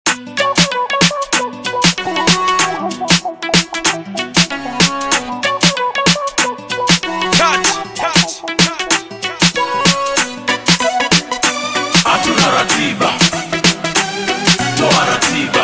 Touch, touch, hatuna ratiba, toa ratiba,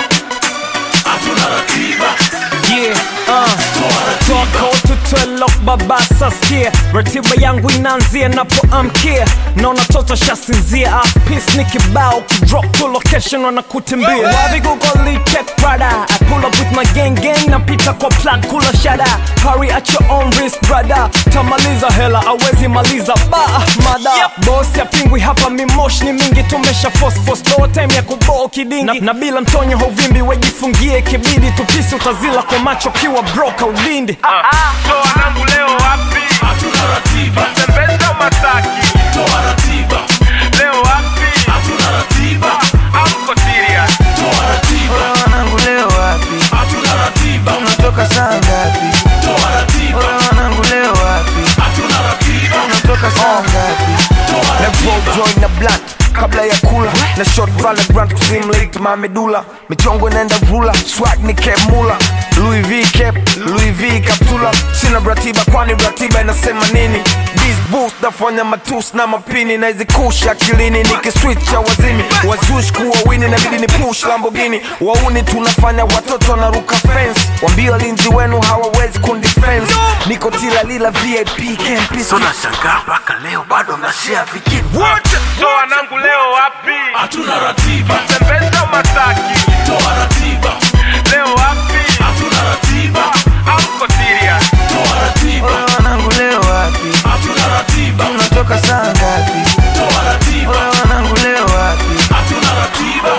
hatuna ratiba, Yeah, uh. toa ratiba. Toka ututwelo baba saskia ratiba yangu inaanzia napoamkia naona toto shasinzia apis ni kibao kidrop to location wanakutimbia wapi google check brother I pull up with my gang gang napita kwa plug kula shada hurry at your own risk brother tamaliza hela awezi maliza ba mada bosi apingwi hapa mimosh ni mingi tumesha force force no time ya kuboo kidingi na, na bila mtonyo hauvimbi wejifungie kibidi tupisi utazila kwa macho kiwa broka ulindi toa nangu leo wapi Hatuna ratiba, tembeza masaki toa ratiba, leo wapi hatuna ratiba, amko serious toa ratiba, wanangu leo wapi hatuna ratiba, unatoka saa ngapi toa ratiba, wanangu leo wapi hatuna ratiba, unatoka saa ngapi toa na ratiba. roll joint na blunt kabla ya kula na short valorant kuzimlate mamedula michongo inaenda rula swag ni cap mula Louis V cap Louis V kaptula sina ratiba kwani ratiba inasema nini Biz boost nafanya matus na mapini na hizi kush akilini nikiswitcha wazimi wazush kuwa wini nabidi ni push Lamborghini wauni tunafanya watoto wanaruka fence wambia walinzi wenu hawawezi kundifense niko tila lila VIP campus Nashangaa mpaka leo bado mnashare vijiti. toa nangu leo wapi Hatuna ratiba, tembeza masaki toa ratiba, leo wapi hatuna ratiba, amko serious toa ratiba, wanangu leo wapi hatuna ratiba, unatoka saa ngapi toa ratiba, wanangu leo wapi hatuna ratiba,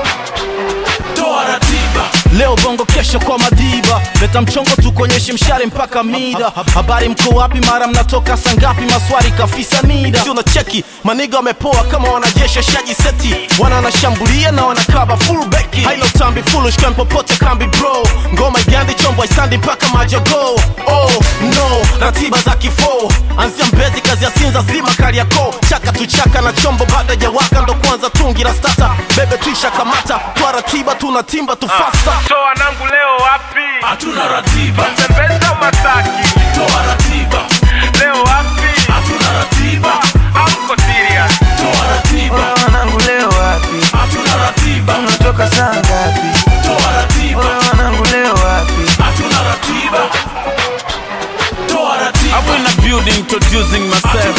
toa ratiba. leo bongo kesho kwa madiba leta mchongo tukonyeshe mshare mpaka mida habari mko wapi mara mnatoka sangapi maswari kafisa nida si unacheki maniga wamepoa kama wanajeshi shaji seti wana wanashambulia na wanakaba full beki hailo tambi foolish kan popote kambi bro ngoma igandi chombo isandi mpaka majogo oh no ratiba za kifo anzia mbezi kazi ya sinza zima kariako chaka tuchaka na chombo baada ya waka ndo kwanza tungi la stata bebe tuisha kamata twa ratiba tunatimba tufasta toa nangu leo wapi Hatuna ratiba, tembeza masaki toa ratiba, leo wapi hatuna ratiba, amko serious toa ratiba, wanangu leo wapi hatuna ratiba, unatoka saa ngapi toa ratiba, wanangu leo wapi hatuna ratiba, toa ratiba, I'm in the building introducing myself.